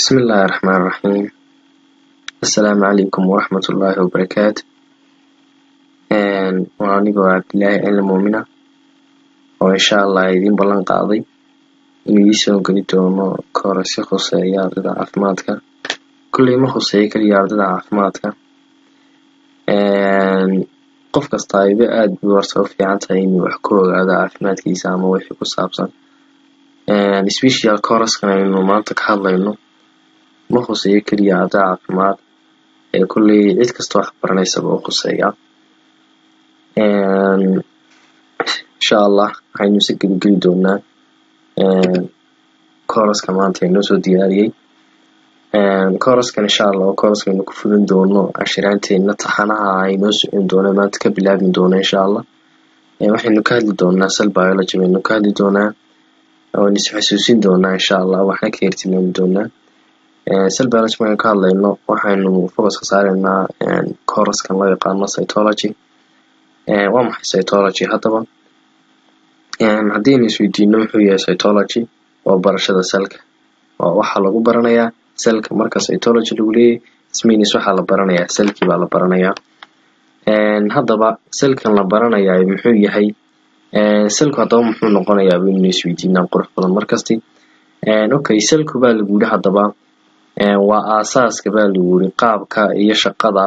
Bismillahi Raxmaani Raxiim Assalaamu calaykum waraxmatullaahi wabarakaatu waa anigoo Cabdilaahi Cilmi Muumina oo insha Allah idiin ballan qaaday inuu ii soo geli doono koorasyo khuseeya ardayda caafimaadka kolley ma khuseeyo kaliya ardayda caafimaadka qof kastaba aad bay horta u fiican tahay inuu wax ka ogaado caafimaadkiisa ama wixii ku saabsan special course-kan aynu maanta ka hadlayno ma khuseeyo kaliya arday caafimaad ee kolley cid kasta wax baranaysaba wuu khuseeyaa insha Allah waxaynu isa geli geli doonaa course-ka maanta inoo soo diyaariyey course-kan insha Allah waa course aynu ku fulin doono cashiraanteena taxanaha ah inoo socon doona maanta ka bilaabi doona insha Allah waxaynu ka hadli doonaa cell biology baynu ka hadli doonaa waan is xasuusin doonaa insha Allah waxna ka hirtilmaami doonaa cell biology markaan ka hadlayno waxaynu focus ka saareynaa course-kan loo yaqaano cytology waa maxay cytology haddaba haddii aynu isweydiino muxuu yahay cytology waa barashada cellka waa waxaa lagu baranayaa cellka marka cytology lagu leeyahay it means waxaa la baranayaa cellkii baa la baranayaa haddaba cellkan la baranayaa muxuu yahay cellku haddaba muxuu noqonayaa baynu isweydiinaa qurux badan markasti okay cellku baa lagu yidhi haddaba waa aasaaska baa lagu yidhi qaabka iyo shaqada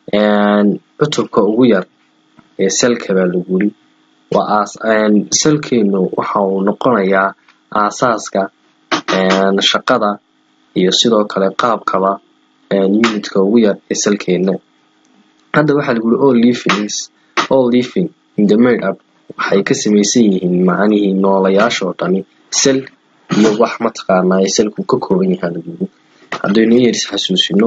cutubka ugu yar ee cellka baa lagu yidhi waa cellkeenu waxa uu noqonayaa aasaaska shaqada iyo sidoo kale qaabkaba unitka ugu yar ee cellkeena hadda waxaa lagu yidhi all livings all living in the made up waxay ka samaysan yihiin macnihii noolayaasha oo dhani cell iyo wax mataqaanaa cellku ka kooban yahay lagu yidhi haddaynu in yar is xasuusino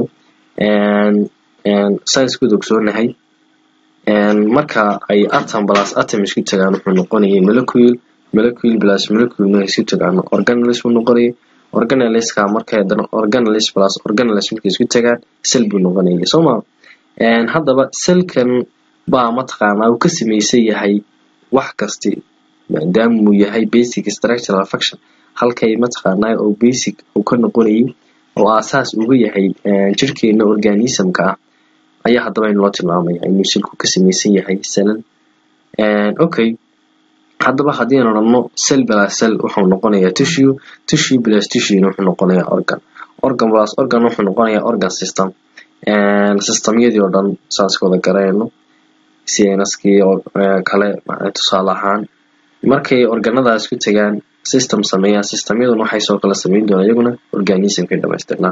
science-kooda ogsoonahay marka ay atom plus atom isku tagaan wuxuu noqonayay molecule molecule plus molecule markay isku tagaan organelles buu noqonayay organelleska markay haddana organelles plus organelles markay isku tagaan cell buu noqonayay soo ma haddaba cellkan baa mataqaanaa uu ka samaysan yahay wax kasti maadaama uu yahay basic structural function halkay mataqaanaa oo basic uu ka noqonayay oo aasaas uga yahay jirkeena organismka ah ayaa haddaba inoo tilmaamaya inuu cellku ka samaysan yahay cellal okay haddaba haddii aan odhano cell plus cell wuxuu noqonayaa tissue tissue plus tissue wuxuu noqonayaa organ organ plus organ wuxuu noqonayaa organ system systemyadii oo dhan saas wada garayno cnskii oo kale tusaale ahaan markay organadaas ku tagaan system sameeyaan systemyaduna waxay soo kala sameyn doonaan iyaguna organismkay dhamaystirnaa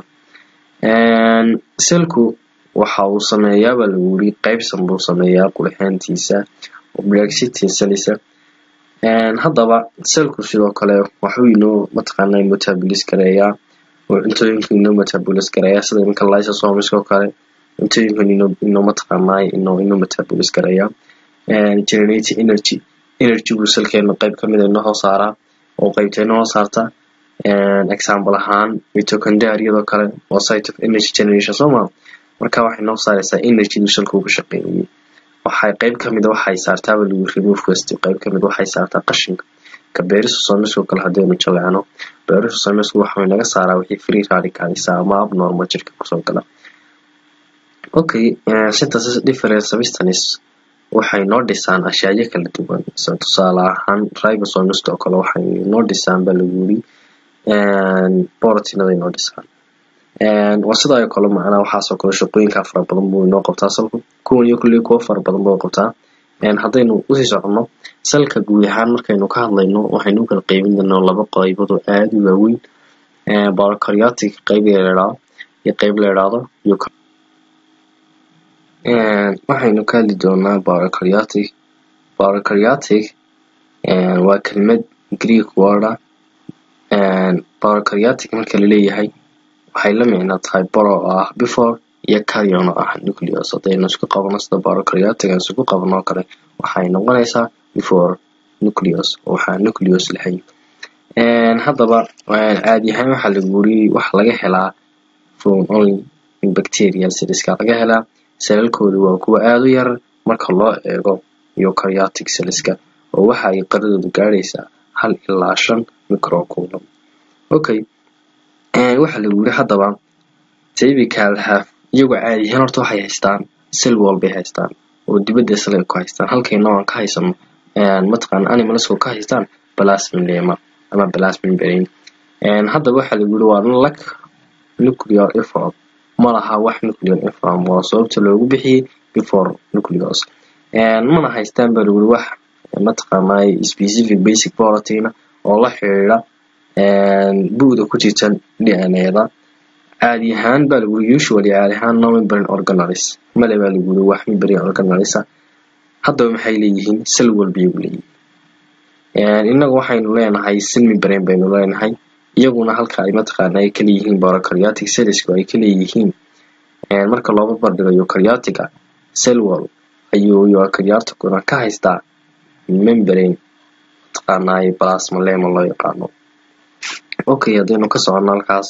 cellku waxa uu sameeyaa baa lagu yiri qaybsan buu sameeyaa qurxaantiisa oblexity cellisa haddaba cellku sidoo kale waxuu inoo mataqaanaa metabolis gareeyaa oo cuntooyinka inoo metabolis gareeyaa sida iminka lysosomiska oo kale cuntooyinkan inoo inoo mataqaanaa inoo inoo metabolis gareeyaa generating energy energy buu cellkeena qayb kamid a inoo soo saaraa oo qaybta inoo saarta example ahaan mitochondriadoo kale waa site of energy generation soo maa marka waxay noo saaraysaa energy duu cellku uga shaqeynayay waxay qayb kamid a waxay saartaaba lagu remove waste qayb kamid waxay saartaa qashinka ka beerisosomiskoo kale haddaynu jaleecno beerisosomisku waxay naga saaraa wixii free radicalisa ama abnormal jirka kusoo gala okay synthesis different substance waxay noo dhisaan ashyayo kala duwan tusaale ahaan ribosomist oo kale waxay noo dhisaan baa lagu yiri borotiinaday noo dhisaan waa sidaa oo kale macnaha waxaasoo kale shaqooyinka fara badan buu inoo qabtaa salku kuwan iyo kulley kuwo fara badan buu qabtaa haddaynu usii soconno salka guud ahaan markaynu ka hadlayno waxaynu u kala qeybin doonaa laba qaybood oo aada u waaweyn borocariotic qayb la idhaahdo iyo qayb la idhaahdo waxaynu ka hadli doonaa borocariotic borocariotic waa kelmad greek word ah borocariotic marka laleeyahay waxay la micno tahay boro oo ah before iyo carrion oo ah nucleus haddaynu isku qabno sida borocariotic aan isku qabno oo kale waxay noqonaysaa before nucleus oo waxaa nucleus lahayn haddaba caadi ahaan waxaa lagu yiri waxa laga helaa from only bacteria celleska laga helaa selalkoodu waa kuwa aada u yar marka loo eego eukaryotic celleska oo waxa ay qaradoodu gaadhaysaa hal ilaa shan microcoulomb okay waxa lagu yiri haddaba typical have iyagoo caadi ahaan horta waxay haystaan cell wall bay haystaan oo dibadda isla ku haystaan halkayna aan ka haysano mataqaan animalsku ka haystaan plasmilema ama plasmimbrane haddaba waxa lagu yiri waa lack nuclear effort ma laha wax nuclear effort waa sababta loogu bixiyey before nucleus mana haystaan baa lagu yiri wax mataqaanay specific basic protein oo la xiriira bu'da ku jirta dna-da caadi ahaan baa lagu yiri usually caadi ahaan no membrane organelles male baa lagu yiri wax membrane organelles haddaba maxay leeyihiin cell wall bay leeyihiin innagu waxaynu leenahay cell membrane baynu leenahay iyaguna halka ay mataqaana ay ka leeyihiin prokaryotic cellsku ay ka leeyihiin marka looga bardhigo eukaryotica cell wall ayuu eukaryoticuna ka haystaa membrane mataqaanay plasmalema loo yaqaano okay haddaynu ka socono halkaas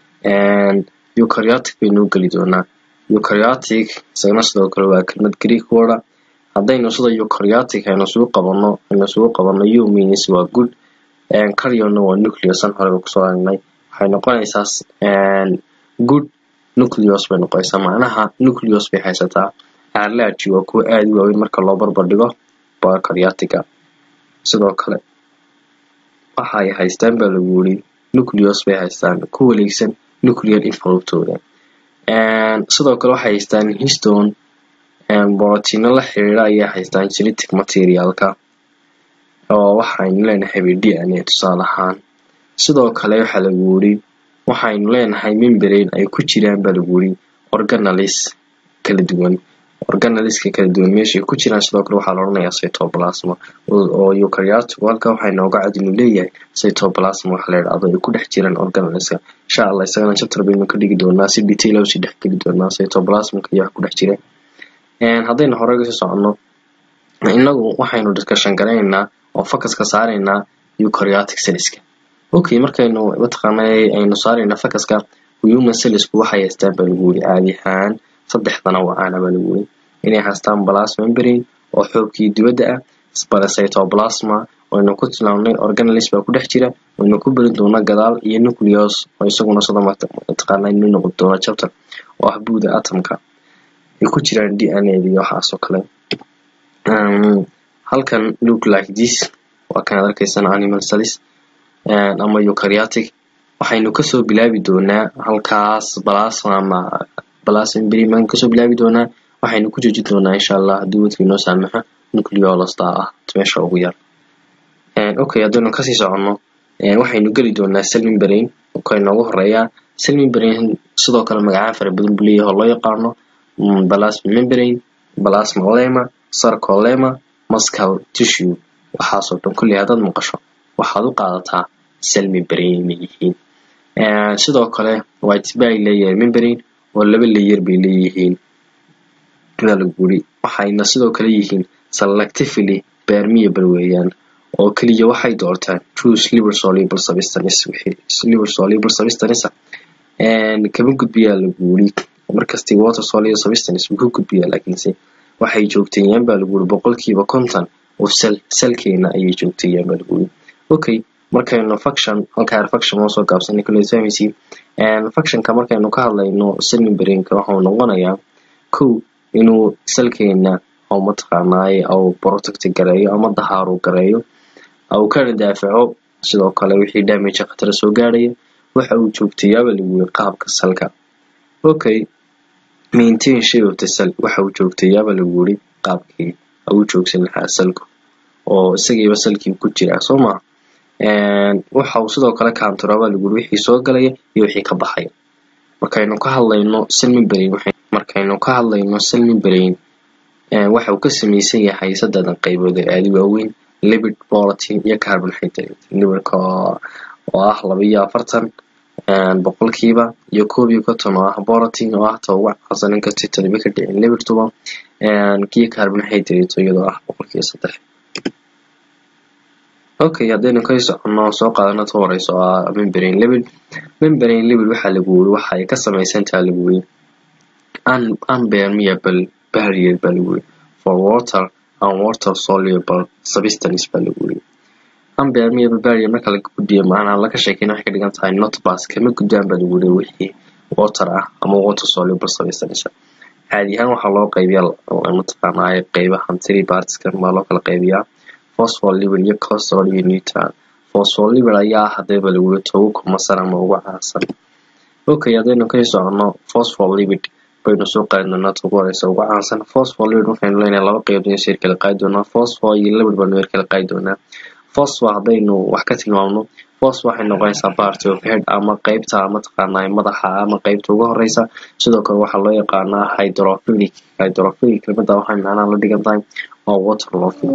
eukaryotic baynu geli doonaa eukaryotic isagana sidoo kale waa kelmad greek word haddaynu sida eukaryotic aynu isugu qabano aynu isugu qabano u means waa good karyona waa nucleus an horeba kusoo aragnay waxay noqonaysaa good nucleus bay noqonaysaa macnaha nucleus bay haysataa large waa kuwa aada u waaweyn marka loo barbar dhigo prokaryotica sidoo kale waxa ay haystaan baa lagu yiri nucleus bay haystaan ku wareegsan nuclear envelopetooda sidoo kale waxay haystaan histone borotiino la xiriira ayay haystaan genetic materialka oo waxaynu leenahay d n a tusaale ahaan sidoo kale waxaa lagu yiri waxaynu leenahay membrane ay ku jiraan baa lagu yiri organalis kala duwan organaliska kala duwan meeshay ku jiraan sidoo kale waxaa la odhanayaa cytoplasma oo eukaryotic halka waxay nooga cad inuu leeyahay cytoplasma waxa la yidhahdo ay ku dhex jiraan organaliska insha allah isagana chapter baynu ka dhigi doonaa si detail u sii dhex geli doonaa cytoplasmka iyo wax ku dhex jira haddaynu hore kasii soconno innagu waxaynu discussion garaynaynaa oo focuska saaraynaa eukaryotic cellska okay markaynu mataqaanay aynu saarayna focuska human cellsku waxay haystaan baa lagu yiri caadi ahaan saddexdana wacaana baa lagu yiri inay haystaan plasmembrane oo xoogkii dibadda ah cytoplasma waynu ku tilmaamnay organalis baa ku dhex jira waynu ku beri doonaa gadaal iyo nucleus oo isaguna sida mataqaana inuu noqon doono chapter oo ah buuda atomka ay ku jiraan d n a iyo waxaas oo kale halkan look like this waa kanaad arkaysana animal cells ama eukaryotic waxaynu kasoo bilaabi doonaa halkaas plasma ama plasmembrane kasoo bilaabi doonaa waxaynu ku joojin doonaa insha allah haddii wadkii noo saamaxo nucleolasta ah meesha ugu yar okay haddaynu kasii soconno waxaynu geli doonaa cell membrane ka inoogu horeeyaa cell membrane sidoo kale magacaan fara badan buu leeyahay oo loo yaqaano plasma membrane plasma lema sarcolema muscle tissue waxaasoo dhan kulli haddaad maqasho waxaad u qaadataa cell membrane inay yihiin sidoo kale white bay leeyahay membrane oo laba layer bay leeyihiin baa lagu yiri waxayna sidoo kale yihiin selectively permeable weeyaan oo keliya waxay doortaan choose liver soluble substance liver soluble substance kama gudbiyaa lagu yiri markastii water soluble substance wuu ka gudbiyaa laakiinse waxay joogteeyaan baa lagu yiri boqolkiiba konton oo sel selkeena ayay joogteeyaan baa lagu yiri okay markaynu function halkaa function oo soo gaabsanay kulli fahmaysi functionka markaynu ka hadlayno cell membrane-ka waxuu noqonayaa kow inuu selkeena oo mataqaanaaye au protect gareeyo ama dahaaru gareeyo au kana daafaco sidoo kale wixii damage khatara soo gaaraya waxa uu joogtayaaba lagu yiri qaabka salka okay maintain shape of the cell waxa uu joogtayaaba lagu yiri qaabkii uu joogsan lahaa salku oo isagiiba salkii ku jira soo maa waxa uu sidoo kale kaantaroobaa lagu yiri wixii soo galaya iyo wixii ka baxaya markaynu ka hadlayno cell membrane markaynu ka hadlayno cell membrane waxa uu ka samaysan yahay saddexdan qaybood ee aada waaweyn lipid protein iyo carbohydrate lipidka oo ah laba iyo afartan boqolkiiba iyo koob iyo konton oo ah protein oo ah ta ugu caansan inkastay taniba ka dhicin lipidkuba kiyo carbohydrate iyadoo ah boqolkiiba saddex okay haddaynu ka soconno soo qaadano ta horeyso oo ah membrane lipid membrane lipid waxaa lagu yiri waxa ay ka samaysan tahay lagu yiri unpermeable barrier baa lagu yiri for water and water soluble substance baa lagu yiri unpermeable barrier marka laga gudbiyo macnaha laga sheekeyna waxay ka dhigan tahay not pass kama gudbaan baa lagu yiri wixii water ah ama water soluble substances caadi ahaan waxaa loo qaybiyaa mataqaanaa qaybahan three partska baa loo kala qaybiyaa phospholipid iyo cholesterol iyo neutral phospholipid ayaa hadaba lagu yiri ugu kumasan ama ugu caansan okay haddaynu kasii socono phospholipid baynu soo qaadi doonaa ugu horeysa ugu caansan phospholipid waxaynu leenahay laba qaybood inay sir kala qaadi doonaa phospho iyo lipid baynu yar kala qaadi doonaa phospho haddaynu wax ka tilmaamno phospho waxay noqonaysaa part of head ama qaybta mataqaanaa madaxa ama qaybta ugu horeysa sidoo kale waxaa loo yaqaanaa hydrophilic hydrophilic kelmada waxay macnaha la dhigan tahay waa water loving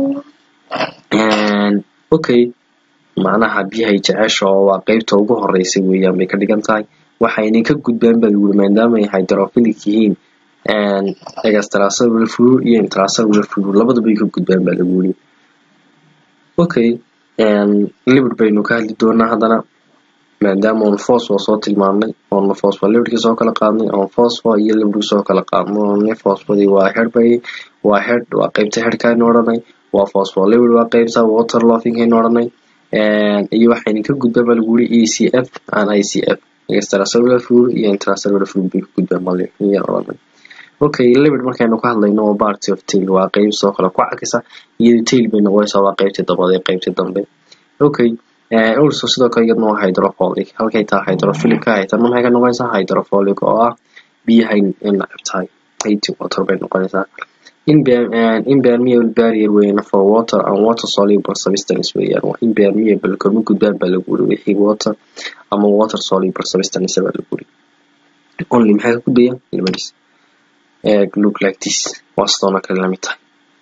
okay macnaha biyahay jecesha oo waa qaybta ugu horeysa weeyaan bay ka dhigan tahay waxayna ka gudbaan baa lagu maadaama ay hydrophilic yihiin extracellular fluid iyo intracellular fluid labadaba ay ka gudbaan baa lagu yiri okay lipid baynu ka hadli doonaa haddana maadaama oon phosphor soo tilmaamnay oon phospholipidka soo kala qaadnay oon phosphor iyo lipidka soo kala qaadnay oon phosphodii waa head bay waa head waa qaybta headka aynu odhanay waa phospholipid waa qaybta water loving aynu odhanay iyo waxayna ka gudbaan baa lagu yiri ECF and ICF extracellular fluid iyo intracellular fluid bay ka gudbaan baa lagu odhanay okay lipid markaynu ka hadlayno waa party of tail waa qayb soo kale ku cakisa iyadoo tail bay noqonaysaa waa qaybtii dabada ee qaybtii dambe okay also sidoo kale iyadna waa hydrophilic halkay tahay hydrophilic ka haytan maxay ka noqonaysaa hydrophilic oo ah biyahay nacab tahay hayti water bay noqonaysaa impermeable barrier weeyaan for water and water soluble substance weeyaan waa impermeable kama gudbaan baa lagu yiri wixii water ama water soluble substance baa lagu yiri only maxay ka gudbayaan labadiis look like this waa sidoona kale lamid tahay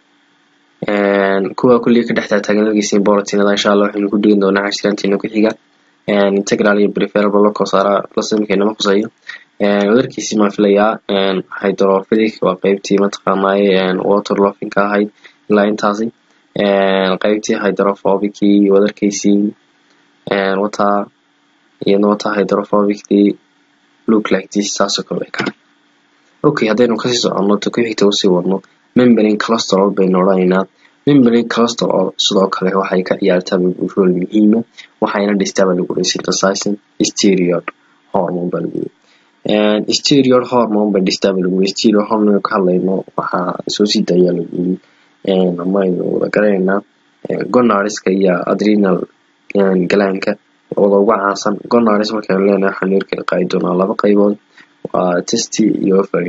kuwa kulliga ka dhex taagtaagan lagiisiin borotinada insha allah waxaynu ku dhigin doonaa cashiraanteena ku xiga integral iyo preferable loo saara lasimkeena ma khuseeyo wadarkiisii maan filayaa hydrophilic waa qaybtii mataqaanaaye water loving ka ahayd ilaa intaasi qaybtii hydrophobicii wadarkiisii wataa iyadna wataa hydrophobicii look like this saasoo kale way ka okay haddaynu kasii soconno ta ku xigta usii wadno membrane cholesterol baynu odhanaynaa membrane cholesterol sidoo kale waxay ka ciyaartaa rol muhiima waxayna dhistaa baa lagu yiri synthesizing steroid hormone baa lagu yiri steroid hormone bay dhistaa baa lagu yiri steroid hormone ka hadlayno waxaa soo sii daayaa lagu yiri ama aynu wada garanaynaa gonariska iyo adrenal galaanka wada ugu caansan gonaris markaynu leenahay waxaanu yar kala qaadi doonaa laba qaybood waa testy iyo ovary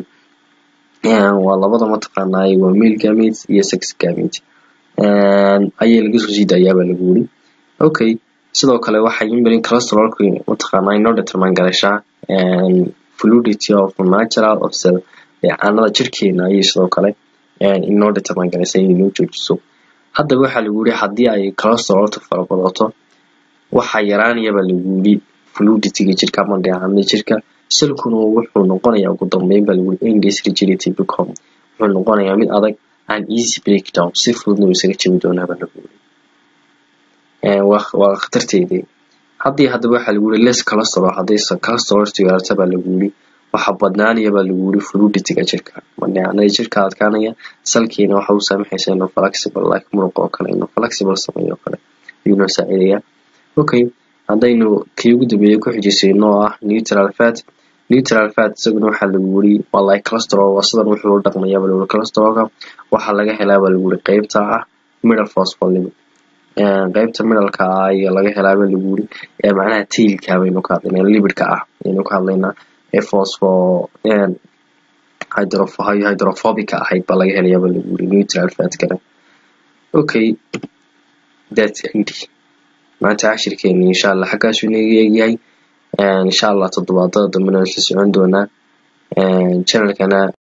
waa labada mataqaanaaye waa male gamete iyo sex gamete ayay laga soo sii daayaabaa lagu yiri okay sidoo kale waxay imberin cholesterolku mataqaanaa inoo determine garashaa fluidity of natural of cell caanada jirkeena ayay sidoo kale inoo determine garaysa inay noo joojiso haddaba waxaa lagu yiri haddii ay cholesterolta farabadato waxaa yaraanayabaa lagu yiri fluidityga jirka ama dheecaanada jirka selkuna wuxuu noqonayaa ugu dambeyn baa lagu yiri indes rigidity become wuxuu noqonayaa mid adag an easy breakdown si fududna uu isaga jabi doonaa baa lagu yiri waa khatarteedii haddii haddaba waxaa lagu yiri less cholesterol haddii cholesterol sigaarta baa lagu yiri waxa badnaanaya baa lagu yiri fluidityga jirka madheecanada jirka adkaanaya salkiina waxa uu saamaxaysa inuu flexible like muruq oo kale inuu flexible sameeyo oo kale ayuu noo saacidaya okay haddaynu kii ugu dambeeyay ku xijisayno oo ah neutral fat neutral fat isaguna waxaa lagu yiri waa like cholesterol waa sidan wuxuu u dhaqmayaa baa lagu yiri cholesterolka waxaa laga helaa baa lagu yiri qaybta ah middle phospholipid qaybta middleka ah ayaa laga helaa baa lagu yiri ee macnaha tailka baynu ka hadlaynaa lipidka ah ayaynu ka hadlaynaa ee phospho hydrophobica ahayd baa laga helayaa baa lagu yiri neutral fatkana okay that's it maanta cashirkeeni insha allah xaggaasuu inaga eegyahay insha allah toddobaadada dambena isla socon doonaa channelkana